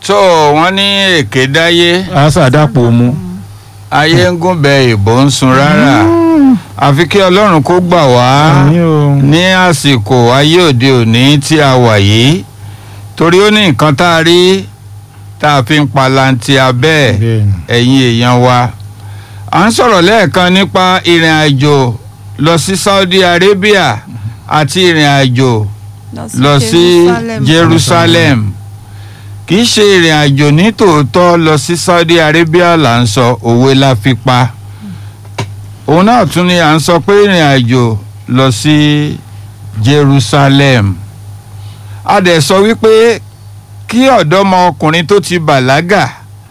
tó wọ́n ní èké dáyé àṣà dàpọ̀ mu. ayé ń gúnbẹ ìbò ń sun rárá àfi kí ọlọ́run kó gbà wá Àmín o. ní àsìkò ayé òde òní tí a wà yìí torí ó ní nǹkan tá a rí tá a fi ń palanti abẹ́ ẹ̀ Bẹ́ẹ̀ni. ẹ̀yin èèyàn wa à ń sọ̀rọ̀ lẹ́ẹ̀kan nípa ìrìn àjò lọ sí Saudi Arabia àti ìrìn àjò lọ sí Jerusalem kì í ṣe ìrìn àjò ní tòótọ́ lọ sí Saudi Arabia là ń sọ òwe la fi pa òun náà tún ni à ń sọ pé ìrìn àjò lọ sí Jerusalem a dẹ̀ sọ wípé kí ọ̀dọ́mọkùnrin tó ti bàlágà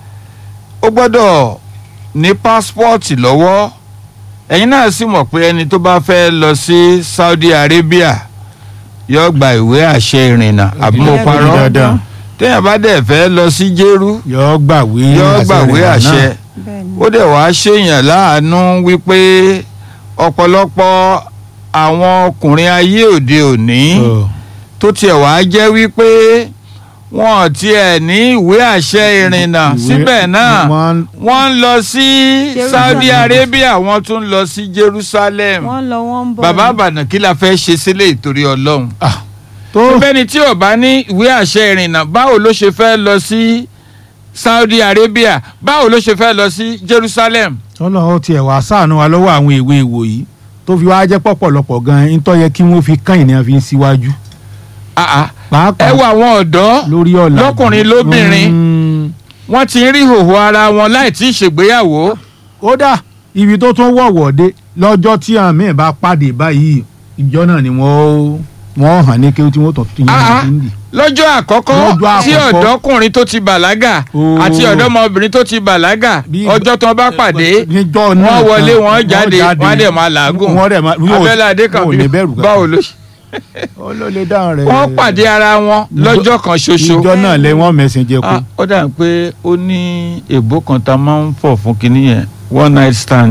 ó gbọ́dọ̀ ní pásítọ̀tì lọ́wọ́ ẹ̀yin náà sì mọ̀ pé ẹni tó bá fẹ́ lọ sí Saudi Arabia yóò gba ìwé àṣẹ ìrìnnà àbí mo Ó di parọ́ dandan. téèyàn bá dẹ̀ fẹ́ lọ sí Jérú yọ gbàwé yóò gbàwé rẹ̀ àṣẹ náà. ó dẹ̀ wá ṣèyàn láàánú wípé ọ̀pọ̀lọpọ̀ àwọn ọkùnrin ayé òde òní Ọ. tó tiẹ̀ wá jẹ́ wípé wọn ò tiẹ̀ ní ìwé àṣẹ ìrìnnà Ìwé- síbẹ̀ náà wọ́n- wọ́n ń lọ sí Jerusalem. Saudi Arabia wọ́n tún ń lọ sí Jerusalem wọ́n lọ wọ́n ń bọ̀ bàbá ni. àbànà kí la fẹ́ ṣe sílẹ̀ ìtorí Ọlọ́run Ah, tó bẹ́ẹ̀ni tí ò bá ní ìwé àṣẹ ìrìnnà báwo ló ṣe fẹ́ lọ sí Saudi Arabia báwo ló ṣe fẹ́ lọ sí Jerusalem tọ́lọ́ tiẹ̀ wá ṣàánú wa lọ́wọ́ àwọn ìwé ìwò yìí tó fi wá jẹ́ pọ̀pọ̀lọpọ̀ gan-an ń tó yẹ kí wọ́n fi kàn ìní àfi síwájú. Ah, ah. pàápàá ẹ wo àwọn ọ̀dọ́ lórí ọ̀la lọ́kùnrin lóbìnrin wọ́n ti ń rí hòhò ara wọn láì tí ì ṣègbéyàwó kódà ibi tó tún wọ̀wọ̀ dé lọ́jọ́ tí àwọn míì bá pàdé báyìí ìjọ náà ni wọ́n wọ́n hàn ní kí tí wọ́n tọ̀ tí Ah, ah. yẹn ń dì. lọ́jọ́ àkọ́kọ́ Lọ́jọ́ tí àkọ́kọ́. ọ̀dọ́kùnrin tó ti bàlágà Oh. àti ọ̀dọ́mọbìnrin tó ti bàlágà Bí- ọjọ́ tó bá pàdé níjọ́ náà wọ́n wọlé tán, wọ́n jáde wọ́n á dẹ̀ máa làágùn wọ́n dẹ̀ máa yóò- abẹ́lẹ́ adé kan wọn ò ní bẹ̀rù báwo ló ṣe. ó ló lè dáhùn rẹ̀. wọ́n pàdé ara wọn lọ́jọ́ kan ṣoṣo. ìjọ náà lẹ wọ́n mẹ̀sìn jẹ kú. Ah, ó dà pé ó ní èbó kan tá a máa ń fọ̀ fún kinní yẹn one night stand.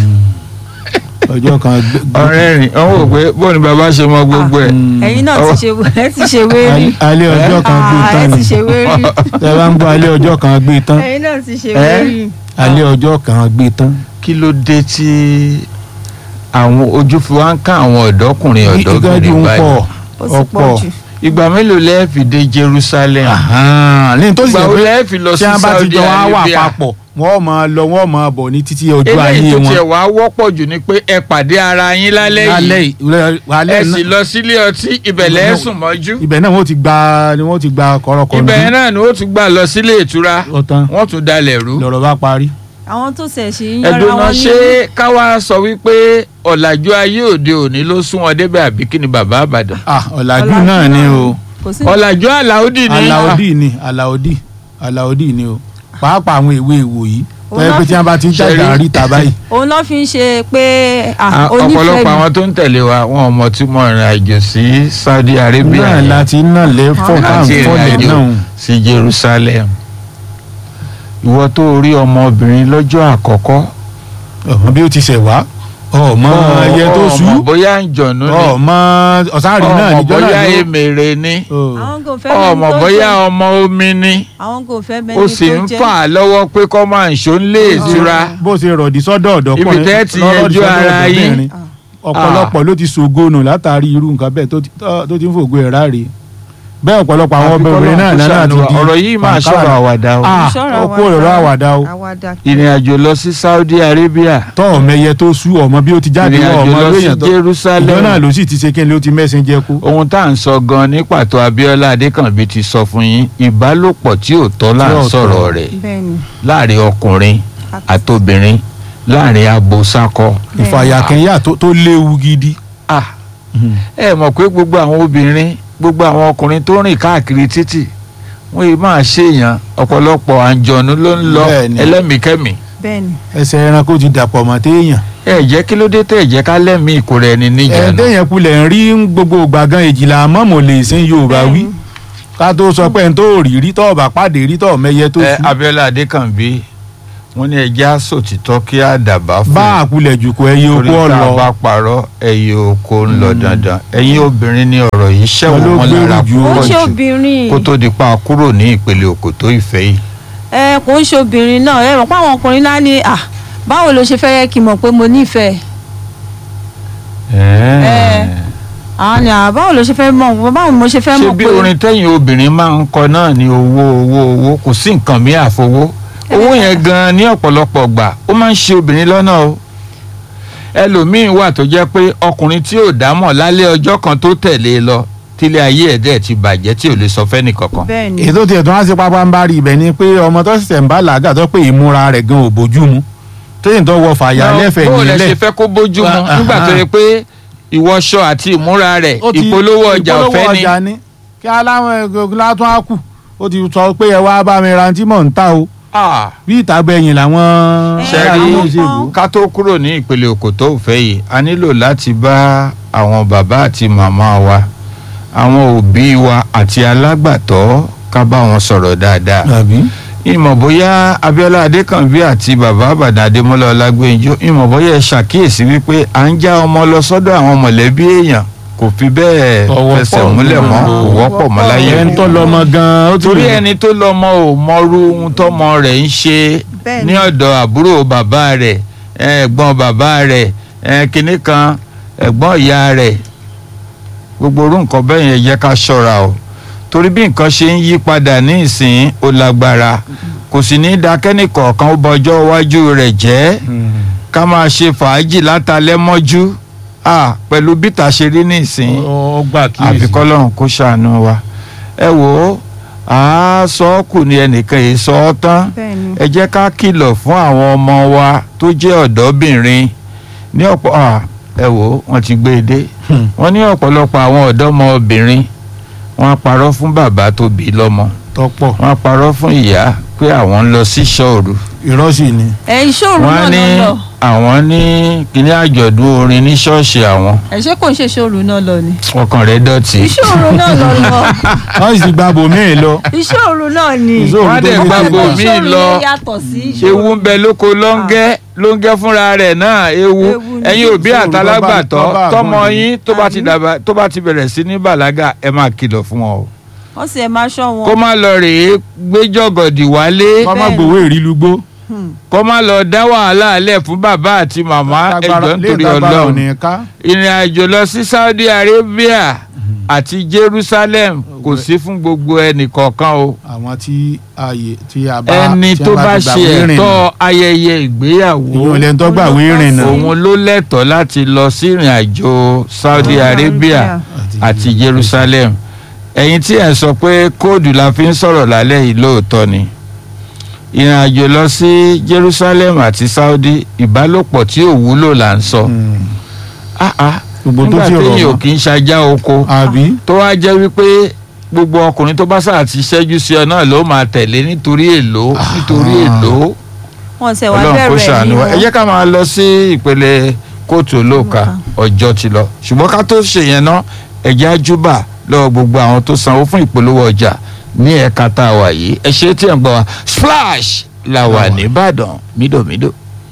ọjọ́ kan gbé- gbé- ọ̀rẹ́ rìn ọ̀hún wò pé bóun ni bàbá ṣe mọ gbogbo ẹ̀. Mm. ẹ̀yin náà ti ṣe ẹ ti ṣe wérí Al- alẹ́ ọjọ́ kan gbé Ah, tán ẹ ni ti ṣe wérí tẹ bá ń gbọ́ alẹ́ ọjọ́ kan gbé tán ẹ̀yin náà ti ṣe Eh? wérí. alẹ́ ọjọ́ kan gbé tán. kí ló dé tí àwọn ojú fi wá ń ká àwọn ọ̀dọ́kùnrin ìgbàdí ọ̀dọ́bìnrin ń báyìí. pọ̀ ó sì pọ̀ ọ̀pọ̀ jù. ìgbà mélòó lẹ́ẹ̀ fi dé Jerusalem. ní tó sì ìgbà jẹ́ wo pé lẹ́ẹ̀ fi lọ tí sí wọ́n bá ti Saudi jọ wá wà Arabia. papọ̀ wọ́n máa lọ wọ́n máa bọ̀ ní títí ọjọ́ eléyìí ayé tó wọn. tiẹ̀ wá wọ́pọ̀ jù ni pé ẹ pàdé ara yín lálẹ́ yìí yìí alẹ́ ẹ sì náà lọ sílé ọtí ibẹ̀ lẹ́ẹ̀ sùn mọ́jú ibẹ̀ náà wọ́n ti gba ni wọ́n ti gba kọ̀rọ̀kọ̀rọ̀ ibẹ̀ náà ni ó tún gbà lọ sílé ìtura ọ̀tán wọ́n tún dalẹ̀ rú. lọ́rọ̀ bá parí. àwọn tó ṣẹ̀ ṣe ń yọra ẹ̀dùn náà wọn ní. ṣé káwá sọ wípé ọ̀làjú ayé òde òní ló sún wọn débẹ̀ àbí kí ni bàbá àbàdàn. ah ọ̀làjú Ọ̀làjú náà ni o kò sí ọ̀làjú àlàódì ni aláòdì ni aláòdì aláòdì ni o pàápàá àwọn ìwé ìwò yìí Òun tọ́jú náà pé tí wọ́n bá ti ń Ṣe rí. jàjà ríta báyìí. òun náà fi ń ṣe pé Ah, ah, ọ̀pọ̀lọpọ̀ onífẹ̀ẹ́ àwọn tó ń tẹ̀lé wa wọn ò mọ̀ tí mo rìn àjò sí Saudi Arabia náà yẹn láti náà lẹ́fọ̀ tá à àti ń ìrìn fọ́lẹ̀ àjò náà. sí Jerusalem. ìwọ tó rí ọmọbìnrin lọ́jọ́ àkọ́kọ́ ọmọ bí ó ti ṣẹ̀ wá ọmọ ẹyẹ tó sú ọmọ bóyá ń jọ̀nú ni ọmọ ọ̀sárì náà ọmọ níjọ́ bóyá náà ló. èmèrè ni Oh. àwọn kò fẹ́ mẹ́ni ọmọ tó bóyá jẹ́ ọmọ omi ni àwọn kò fẹ́ ó mẹ́ni sì tó ń jẹ́ fà á lọ́wọ́ pé kọ́ máa ń ṣó ń lé ìtura bó ṣe rọ̀dí sọ́dọ̀ ọ̀dọ́kùnrin Ibi tẹ́ ti lọ́rọ̀dí yanjú sọ́dọ̀ ara yín. ọ̀dọ́bìnrin. ọ̀pọ̀lọpọ̀ ló ti ṣògonù látàrí irú nǹkan bẹ́ẹ̀ tó ti- tó- tó ti ń fògo ẹ̀ ráre bẹ́ẹ̀ ọ̀pọ̀lọpọ̀ àwọn obìnrin náà náà ti di ọ̀rọ̀ yìí máa pàǹkárà. sọ̀rọ̀ àwàdà o Ah, Ìṣọ́ra ó kú ọ̀rọ̀ àwàdà o àwàdà ìrìn àjò lọ sí Saudi Arabia tọ́ ọmọ ẹyẹ tó sú ọmọ bí ó ti jáde ìrìn wọ àjò ọmọ lọ sí lóyìn tó ìjọ náà Jerusalem ló sì ti ṣe kí ni ó ti mẹ́sìn jẹ kú. ohun tá à ń sọ gan ní pàtó Abíọ́lá Adékànbí ti sọ fún yín ìbálòpọ̀ tí ò tọ́ là Tí ń ò tọ́. sọ̀rọ̀ rẹ̀ bẹ́ẹ̀ ni láàrin ọkùnrin àtobìnrin láàrin abo sákọ. bẹ́ẹ̀ ni. ìfàyàkẹ́yà tó tó léwu gidi. Ah, ẹ mọ̀ pé gbogbo àwọn obìnrin gbogbo àwọn ọkùnrin tó rìn káàkiri títì wọ́n yìí máa ṣèyàn ọ̀pọ̀lọpọ̀ àǹjọ̀nú ló ń lọ Bẹ́ẹ̀ni. ẹlẹ́mìíkẹ́mì bẹ́ẹ̀ ni ẹsẹ̀ ẹranko ti dàpọ̀ mọ́ téèyàn. ẹ jẹ́ kí ló dé tẹ̀ jẹ́ ká lẹ́mìí ìkórè ẹni níjànú. ẹ̀ẹ́dẹ́yẹn kulẹ̀ ń rí gbogbo gbàgán èjìlá mọ́mọ́ lè sin Yorùbá Bẹ́ẹ̀ wí ni. ká tó sọ pé n tó rí rí tọ́ ọ̀bà pàdé rí tọ́ mẹ́yẹ tó ẹ sú. Abíọ́lá Adékànbí wọ́n ní ẹja sòtítọ́ kí àdàbà fún bá àkulẹ̀ jù kó ẹyẹ torí okó tá a ọlọ bá parọ́ ẹyẹ oko ń lọ dandan ẹ̀yin obìnrin ní ọ̀rọ̀ yìí Wọn ṣẹ̀wọ̀n ló wọn gbèrú lára jù kò púpọ̀ ń ṣe jù obìnrin kó tó di pa kúrò ní ìpele òkòtó ìfẹ́ yìí. ẹ kò ń ṣe obìnrin náà ẹ mọ̀ pé àwọn ọkùnrin náà ní à báwo ló ṣe fẹ́ yẹ kí n mọ̀ pé mo nífẹ̀ẹ́ Ẹ̀ẹ́. àwọn ni à báwo ló ṣe fẹ́ mọ̀ báwo mo ṣe fẹ́ ṣé mọ̀ bí pé orin tẹ́yìn obìnrin máa ń kọ náà ní owó owó owó kò sí nǹkan mí àfowó owó yẹn gan-an ní ọ̀pọ̀lọpọ̀ gbà ó máa ń ṣe obìnrin lọ́nà o ẹlòmíín wà tó jẹ́ pé ọkùnrin tí ò dámọ̀ lálẹ́ ọjọ́ kan tó tẹ̀lé e lọ tílé ayé ẹ̀ dẹ̀ ti bàjẹ́ tí ò lè sọ fẹ́ni kankan. bẹ́ẹ̀ ni ètò tiẹ̀ tó wá sí pápá ń bá rí ibẹ̀ ni pé ọmọ tó ṣẹ̀ṣẹ̀ ń bá làágà tó pé ìmúra rẹ̀ gan ò bójú mu tóyìn tó wọ fàyà lẹ́fẹ̀ẹ́ bó o lẹ ṣe nílẹ̀ fẹ́ kó bójú mu Ah, nígbà tó ah. yẹ pé ìwọṣọ àti ìmúra rẹ̀ ó ti- ìpolówó ọjà ìpolówó ọ̀fẹ́ ni. ọjà ni kí aláwọn ẹgbẹ́ látún á kù ó ti sọ pé ẹ wá bá mi ra tí mò ń ta o Ah, bí ìtàgbẹ̀yìn làwọn Ẹ, ṣe ará rí ilé ìṣègùn. ká tó kúrò ní ìpele òkòtó òfẹ́ yìí a nílò láti bá àwọn bàbá àti màmá wa àwọn òbí wa àti alágbàtọ́ ká bá wọn sọ̀rọ̀ dáadáa àbí ìmọ̀ bóyá Abíọ́lá Adékànbí àti bàbá Àbàdàn Adémọ́lá Ọlágbénjọ ìmọ̀ bóyá ẹ ṣàkíyèsí wípé à ń já ọmọ lọ sọ́dọ̀ àwọn mọ̀lẹ́bí èèyàn kò fi bẹ́ẹ̀ Ọwọ́ fẹsẹ̀ pọ̀ múlẹ̀ mọ́ nínú- kò wọ́pọ̀ mọ́ láyé ẹ̀ ń tọ́ lọ́mọ gan-an ó ti torí rìn. ẹni tó lọ́mọ ò mọrú ohun tọ́mọ rẹ̀ ń ṣe Bẹ́ẹ̀ni. ní ọ̀dọ̀ àbúrò bàbá rẹ̀ ẹ̀gbọ́n bàbá rẹ̀ ẹ̀, kinní kan ẹ̀gbọ́n ìyá rẹ̀ gbogbo orú nǹkan bẹ́ẹ̀ yẹn jẹ́ ká ṣọ́ra o torí bí nǹkan ṣe ń yí padà ní ìsìn ó lágbára kò sì ní dákẹ́nì kọ̀ọ̀kan ó bọjọ́ iwájú rẹ̀ jẹ́ ká máa ṣe fàájì látàlẹ́ mọ́jú ah, pẹ̀lú bíta ṣe rí ní ìsìn ó gbà kí àfi kọ́lọ́run kó ṣàánú wa ẹ wò ó àá sọ ọ́ kù ní ẹnìkan yìí sọ ọ́ tán bẹ́ẹ̀ ni ẹ jẹ́ ká kìlọ̀ fún àwọn ọmọ wa tó jẹ́ ọ̀dọ́bìnrin ní ọ̀pọ̀ à, ẹ wò ó wọ́n ti gbé e dé wọ́n ní ọ̀pọ̀lọpọ̀ àwọn ọ̀dọ́mọbìnrin wọ́n á parọ́ fún bàbá tó bí lọ́mọ tọ́pọ̀ wọ́n á parọ́ fún ìyá pé àwọn ń lọ sí ṣọ́ọ̀rù ìrọ́sì ni ẹ ìṣòro wọ́n náà ní lọ lọ àwọn ní kíní àjọ̀dún orin ní ṣọ́ọ̀ṣì àwọn ẹ ṣé kò ń ṣe ìṣòro náà lọ ni ọkàn rẹ̀ dọ̀tí. ìṣòro náà lọ lọ wọ́n sì gba bòmíì lọ ìṣòro náà ni Ìṣòro wọ́n á dẹ̀ tó gba gbé bò jù. míì ìṣòro lọ yẹn yàtọ̀ sí ìṣòro ewu ń bẹ lóko lóńgẹ́ lóńgẹ́ fúnra rẹ̀ náà ewu Ewu ni. ẹ̀yin òbí Ìṣòro àtàlágbàtọ́ tó bá- tó bá tọmọ àgbọn yín tó bá ti Àbí? dàgbà tó bá ti bẹ̀rẹ̀ sí ní bàlágà ẹ máa kìlọ̀ fún wọn o wọ́n sì ẹ̀ máa ṣọ́ wọn kó má lọ rèé gbé jọ̀gọ̀dì wálé kọ́ má Bẹ́ẹ̀ni. gbowó ìrìlúgbó Hmm. kó má lọ dá wàhálà alẹ́ fún bàbá àti màmá ẹjọ́ nítorí ọlọ́run ní ká ìrìn àjò lọ sí Saudi Arabia àti Jerusalem kò sí fún gbogbo ẹnì kọ̀ọ̀kan o àwọn tí ààyè tí a bá ẹni tí a tó bá ti ṣe gbàwé ìrìnnà. ẹ̀tọ́ ayẹyẹ ìgbéyàwó ìyẹn lẹ́ni tó gbàwé ìrìnnà òun ló lẹ́tọ̀ọ́ láti lọ sí ìrìn àjò Saudi Arabia àti Jerusalem ẹ̀yin tí ẹ̀ sọ pé kóòdù la fi ń sọ̀rọ̀ lálẹ́ yìí lóòótọ́ ni ìrìn àjò lọ sí Jerusalem àti Saudi ìbálòpọ̀ tí ò wúlò là ń sọ Mm. Ah, ah. gbogbo tó nígbà ti téèyàn ò rọ̀ kì í ṣajá oko àbí tó wá jẹ́ wípé gbogbo ọkùnrin tó bá sáà ti ṣẹ́jú sí ọ náà ló máa tẹ̀lé nítorí èlò nítorí èlò wọ́n ṣe wá ọlọ́run kó bẹ̀rẹ̀ ṣàánú ní wa ẹ jẹ́ ká máa lọ sí ìpele kóòtù olóòka ọjọ́ ti lọ ṣùgbọ́n ká tó ṣe yẹn ná ẹ̀jẹ̀ ajúbà lọ́wọ́ gbogbo àwọn tó sanwó fún ìpolówó ọjà ní ẹ̀ka tá a wà yìí ẹ ṣe tí ẹ̀ ń gbọ́ wa splash la wà nìbàdàn mídòmídò.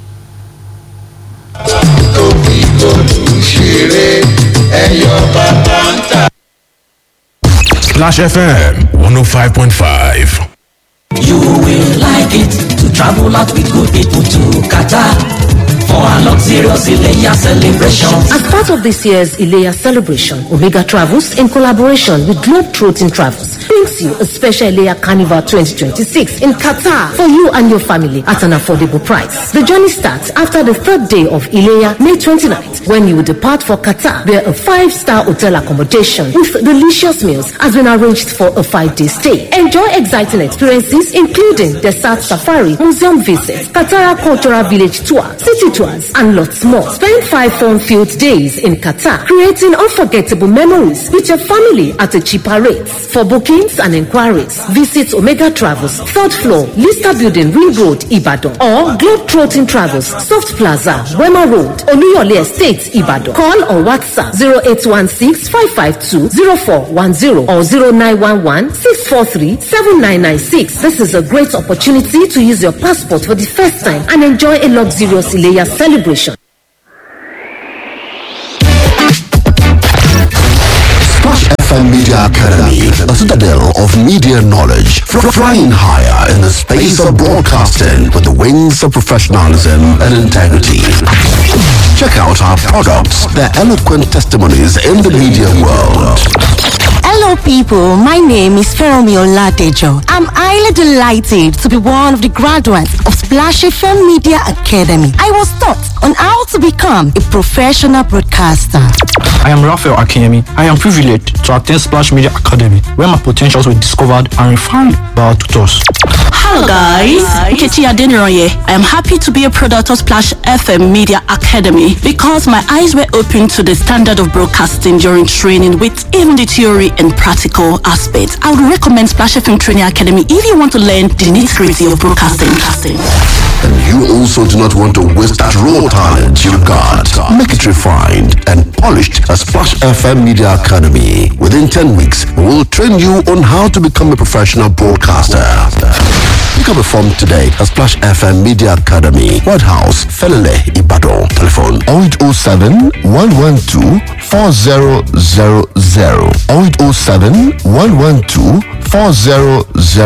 Splash FM 105.5. You will like it to travel out with good people to Qatar for a luxurious Ileya celebration. As part of this year's Ilea celebration, Omega Travels, in collaboration with Globetrotting Travels, brings you a special Ilea Carnival 2026 in Qatar for you and your family at an affordable price. The journey starts after the third day of Ilea, May 29th, when you will depart for Qatar, where a five-star hotel accommodation with delicious meals has been arranged for a five-day stay. Enjoy exciting experiences, including desert safari, museum visits, Qatar Cultural Village tour, city tour rituals, and lots more. Spend five fun-filled days in Qatar, creating unforgettable memories with your family at a cheaper rate. For bookings and inquiries, visit Omega Travels, third floor, Lista Building, Ring Road, Ibadan, or Globetrotting Travels, Soft Plaza, Wema Road, Oluyole Estate, Ibadan. Call or WhatsApp 0816-552-0410 or 0911-643-7996. This is a great opportunity to use your passport for the first time and enjoy a luxurious Ileya celebration. Splash FM Media Academy, a citadel of media knowledge, fr- flying higher in the space of broadcasting with the wings of professionalism and integrity. Check out our products, their eloquent testimonies in the media world. Hello, people. My name is Feromi Oladejo. I'm highly delighted to be one of the graduates of Splash FM Media Academy. I was taught on how to become a professional broadcaster. I am Raphael Akemi. I am privileged to attend Splash Media Academy, where my potentials were discovered and refined by our tutors. Hello guys, Nkechi Adeniroye. I am happy to be a product of Splash FM Media Academy because my eyes were opened to the standard of broadcasting during training with even the theory and practical aspects. I would recommend Splash FM Training Academy if you want to learn the nitty-gritty of broadcasting. And you also do not want to waste that raw talent you got. Make it refined and polished at Splash FM Media Academy. Within 10 weeks, we will train you on how to become a professional broadcaster. Pick up a form today at Splash FM Media Academy, White House, Felele, Ibadan. Telephone 0807 112 4000 0807 112 4000